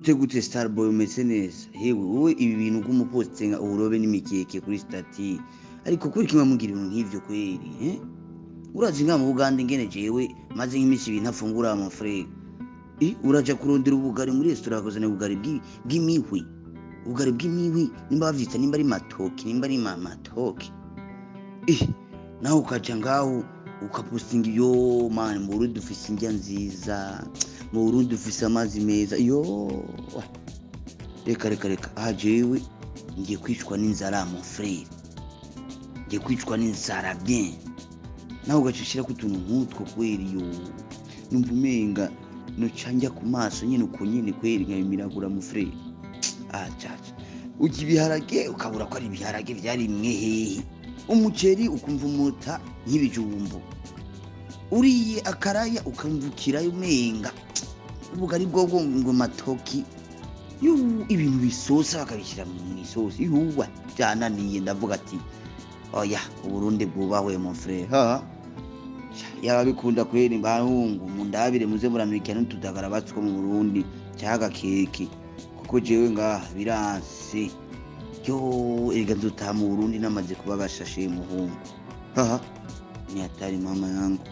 te gute starboy umeze neza hewe wowe ibi bintu bw'umupostinga uburobe n'imikeke kuri stati ariko kuri kimwe mugira ibintu nk'ivyo kweri eh? urazi nka mu buganda ingene jewe maze nk'imisi ibiri ntafungura mon frere Eh, uraja kurondera ubugari muri resitora bakuzanira ubugari bw'i- bw'imihwi ubugari bw'imihwi nimba bavyita nimba ari matoki nimba ari ma- matoki Eh, nawe ukaja ngaho ukapostinga yo mani mu burundi dufise indya nziza mu burundi dufise amazi meza yo reka reka reka aha jewe ngiye kwicwa n'inzara mon frere ngiye kwicwa n'inzara bien nawe ugacishira ku tuntu nk'utwo kweri yo numva umenga noca njya ku maso nyine uko nyine kweri nkabimiragura mu frere ah caca urya ibiharage ukabura ko ari ibiharage vyarimwe hehe umuceri ukumva umuta nk'ibijumbu uriye akaraya ukamvukirayo umenga ubugari bwobwo ngo matoki Yu, ibintu bisosa bakabishyira mu isosi yuwa byananiye ndavuga ati oya uburundi bwubahwe mon frere ha yaba bikunda kweri bahungu mundabire muze muramurikira n'utudagara batwo mu burundi cyaga keke kuko jewe ngaha biranse yo erega nzutaha mu burundi namaze kuba gashashe muhungu haha ni hatari mama yangu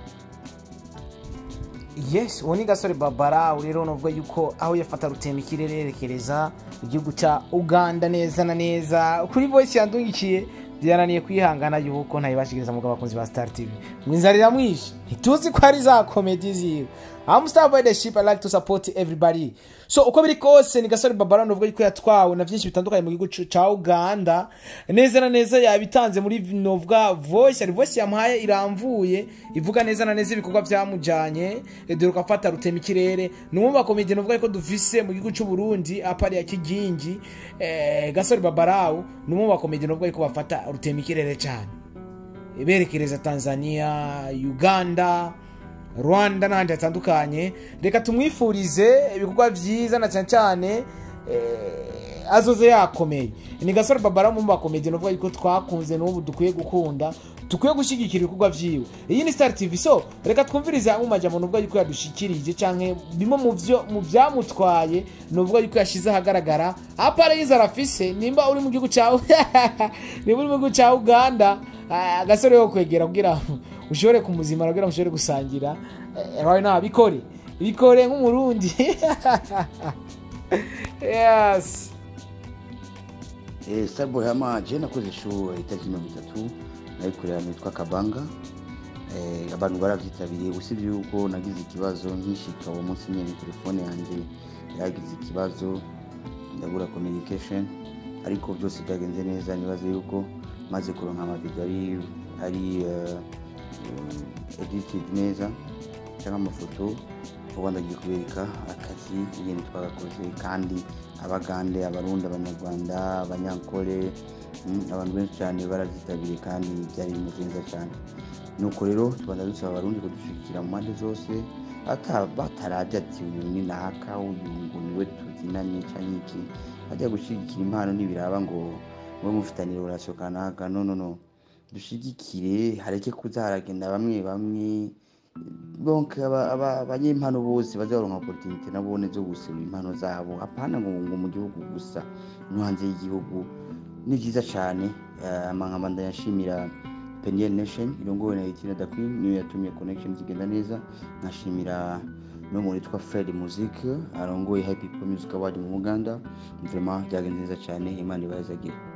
yes uwo ni gasore babara rero nuvuga yuko aho yafata rutemba ikirere yerekereza igihugu cya uganda neza na neza kuri voice yandungikiye byananiye kwihangana yuko ntayibashikiriza mugabo abakunzi ba star tv mwinzara iramwishe ntituzi ko ari za komedi ziwe I'm star by the ship I like to support everybody so uko biri kose ni gasore babara nuvuga yuko yatwawe na byinshi bitandukanye mu gihugu cu- ca uganda neza na neza yabitanze muri novuga voice ari voice yamuhaye iramvuye ivuga neza na neza ibikorwa byamujanye eh, dore ukafata rutema ikirere ni umwe mu bakomedi nuvuga yuko dufise mu gihugu cy'u Burundi apari ya kigingi eh, gasore babarawu ni umwe mu bakomedi nuvuga yuko bafata rutema ikirere cyane berekereza tanzania uganda rwanda n'ahandi hatandukanye reka tumwifurize ibikorwa byiza na cyane cyane eh, azoze yakomeye ni gasore babara mu bakomedi nuvuga yuko twakunze n'ubu dukwiye gukunda dukwiye gushyigikira ibikorwa byiwe iyi ni star tv so reka twumvirize hamwe amajambo nuvuga yuko yadushikirije canke bimwe mu byo mu byamutwaye nuvuga yuko yashize ahagaragara apara y'inzara afise nimba uri mu gihugu cyawe nimba uri mu gihugu cya uganda ah, agasore yo kwegera kugira ngo ushobore kumuzimara kugira ngo ushobore gusangira Eh, rawe nta bikore bikore nk'umurundi yes Eh, Starboy hama je nakoze ishuri itariki mirongo itatu nayikorera ahantu hitwa kabanga eh, abantu baravyitabiriye usibye yuko nagize ikibazo nkishika uwo munsi nyene telefone yanje yagize ikibazo ndabura communication ariko byose byagenze neza nibaze yuko maze kuronka amavideo ari ari uh, edited neza cyangwa amafoto vuba ndagiye kubereka akazi ingene twagakoze kandi abagande abarundi abanyarwanda abanyankore mm, abantu benshi cyane baravyitabiriye kandi byari ibintu vyiza cyane nuko rero tubanza dusaba abarundi kudushigikira mu mpande zose ata bataraje ati uyu ni naka uyu ngo niwe tuzinanye canke iki bajya gushigikira impano ntibiraba ngo mube mufitaniye relation kanaka no no no dushigikire hareke kuza haragenda bamwe bamwe donc aba- aba- abanyempano bose baza baronka opportunité nabone zo guserura impano zabo apana ngo ngo mu gihugu gusa no hanze y'igihugu ni byiza cyane amankamba ndayashimira peniel nation irongowe na itina da queen niyo yatumye connection zigenda neza nkashimira n'umuntu witwa fred music arongoye happy people music award mu buganda vraiment byagenze neza cyane imana ibahezagira